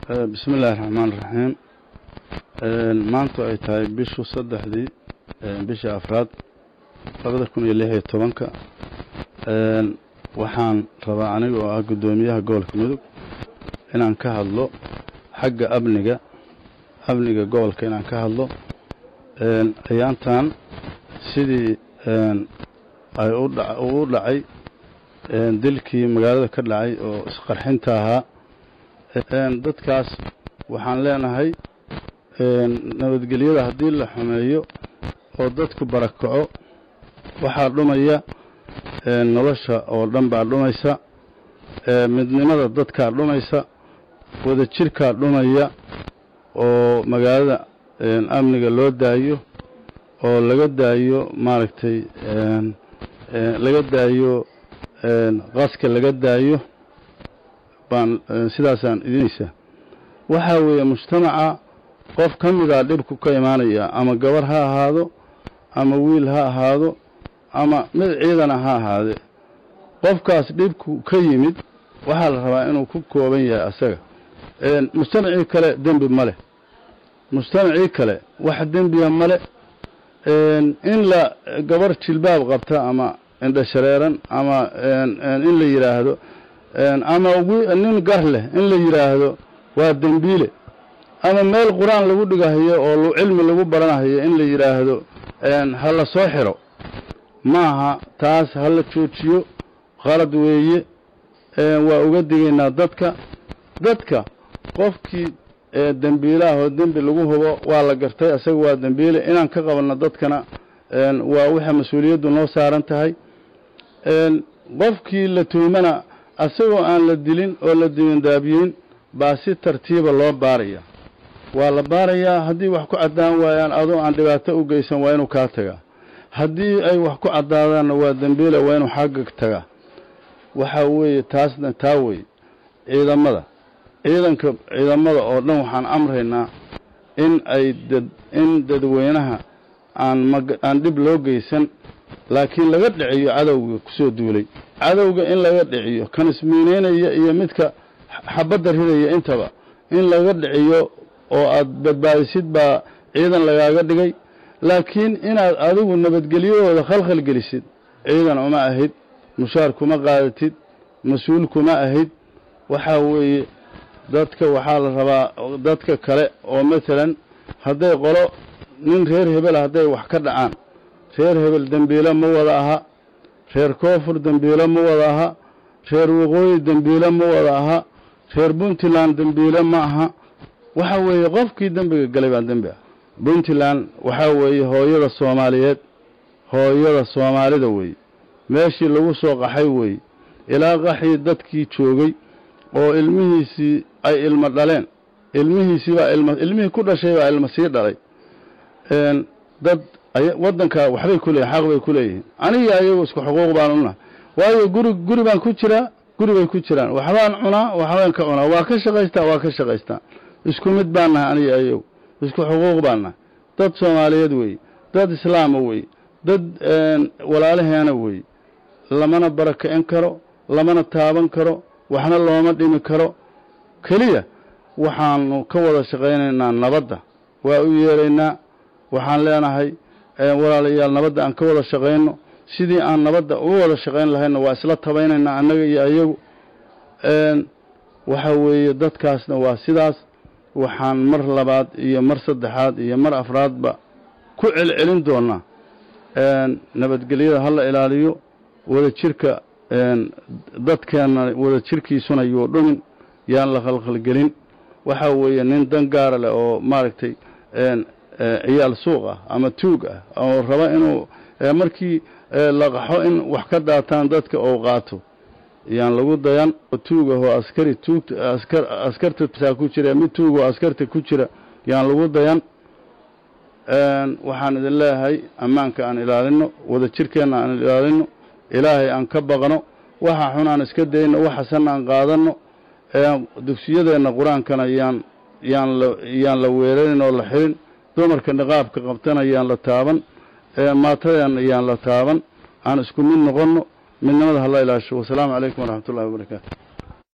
bismi illaahi raxmaan raxiim maantu ay tahay bishu saddexdii bishii afraad labada kun iyo lix iyo tobanka waxaan rabaa aniga oo ah guddoomiyaha gobolka mudug inaan ka hadlo xagga amniga amniga gobolka inaan ka hadlo ayaantan sidii ay u dhacay dilkii magaalada ka dhacay oo isqarxinta ahaa dadkaas waxaan leenahay nabadgelyada haddii la xumeeyo oo dadku barakaco waxaa dhumaya nolosha oo dhan baa dhumaysa midnimada dadkaa dhumaysa wadajirkaa dhumaya oo magaalada amniga loo daayo oo laga daayo maaragtay laga daayo qaska laga daayo baan sidaasaan idinaysaa waxaa weeye mujtamaca qof ka midaa dhibku ka imaanaya ama gabar ha ahaado ama wiil ha ahaado ama mid ciidana ha ahaade qofkaas dhibku ka yimid waxaa la rabaa inuu ku kooban yahay asaga mujtamacii kale dembi ma leh mujtamacii kale wax dembiya male in la gabar jilbaab qabta ama indhashareeran ama in la yidhaahdo ama nin gar leh in la yidhaahdo waa dembiile ama meel qur-aan lagu dhigahayo oo cilmi lagu baranahayo in la yidhaahdo ha la soo xiro maaha taas ha la joojiyo qalad weeye waa uga digaynaa dadka dadka qofkii dembiilaah oo dembi lagu hubo waa la gartay isaga waa dembiile inaan ka qabanno dadkana waa waxa mas-uuliyaddu noo saaran tahay qofkii la tuhmana asagoo aan la dilin oo la dimindaabiyeyn baa si tartiiba loo baaraya waa la baarayaa haddii wax ku caddaan waayaan adoo aan dhibaato u geysan waa inuu kaa tagaa haddii ay wax ku caddaadaanna waa dembiila waa inuu xagga tagaa waxaa weeye taasna taa weeye ciidamada ciidanka ciidamada oo dhan waxaan amraynaa in ay dad in dadweynaha aan mag aan dhib loo geysan laakiin laga dhiciyo cadowga kusoo duulay cadowga in laga dhiciyo kan ismiineynaya iyo midka xabadda ridaya intaba in laga dhiciyo oo aad badbaadisid baa ciidan lagaaga dhigay laakiin inaad adigu nabadgelyahooda khalkhal gelisid ciidan uma ahid mushaar kuma qaadatid mas-uul kuma ahid waxaa weeye dadka waxaa la rabaa dadka kale oo masalan hadday qolo nin reer hebel hadday wax ka dhacaan reer hebel dembiilo ma wada aha reer koonfur dembiilo ma wada aha reer waqooyi dembiilo ma wada aha reer puntland dembiilo ma aha waxa weeye qofkii dembiga galay baa dembi ah puntland waxaa weeye hooyada soomaaliyeed hooyada soomaalida weeye meeshii lagu soo qaxay weeye ilaa qaxii dadkii joogay oo ilmihiisii ay ilmo dhaleen ilmihiisii baa ilma ilmihii ku dhashay baa ilmo sii dhalay dad waddanka waxbay ku leeyihin xaq bay ku leeyihiin aniga ayagu isku xuquuq baan unahay waayo guri guri baan ku jiraa guri bay ku jiraan waxbaan cunaa waxbaan ka cunaa waa ka shaqaystaa waa ka shaqaystaa isku mid baan nahay aniga ayagu isku xuquuq baan nahay dad soomaaliyeed weeye dad islaama weeye dad walaalaheena weeye lamana barakicin karo lamana taaban karo waxna looma dhimi karo keliya waxaanu ka wada shaqaynaynaa nabadda waa u yeeraynaa waxaan leenahay walaalayaal nabadda aan ka wada shaqayno sidii aan nabadda uga wada shaqayn lahayna waa isla tabaynaynaa annaga iyo ayagu waxa weeye dadkaasna waa sidaas waxaan mar labaad iyo mar saddexaad iyo mar afraadba ku celcelin doonaa nabadgelyada ha la ilaaliyo wadajirka dadkeenna wadajirkiisuna yuu dhumin yaan la khalkhalgelin waxa weeye nin dan gaara leh oo maaragtay ciyaal suuq ah ama tuug ah oo raba inuu markii la qaxo in wax ka daataan dadka ou qaato yaan lagu dayan tuug ahoo askari tuugt askar askarta saa ku jira mid tuug oo askarta ku jira yaan lagu dayan waxaan idin leeyahay ammaanka aan ilaalino wadajirkeenna aan ilaalino ilaahay aan ka baqno waxa xun aan iska dayno waxasan aan qaadano dugsiyadeenna qur-aankana yaan yaan la yaan la weerarin oo la xirin dumarka niqaabka qabtana yaan la taaban maatadeenna yaan la taaban aan isku mid noqonno midnimada hala ilaasho wasalaamu calaykum waraxmat ullahi wabarakaatu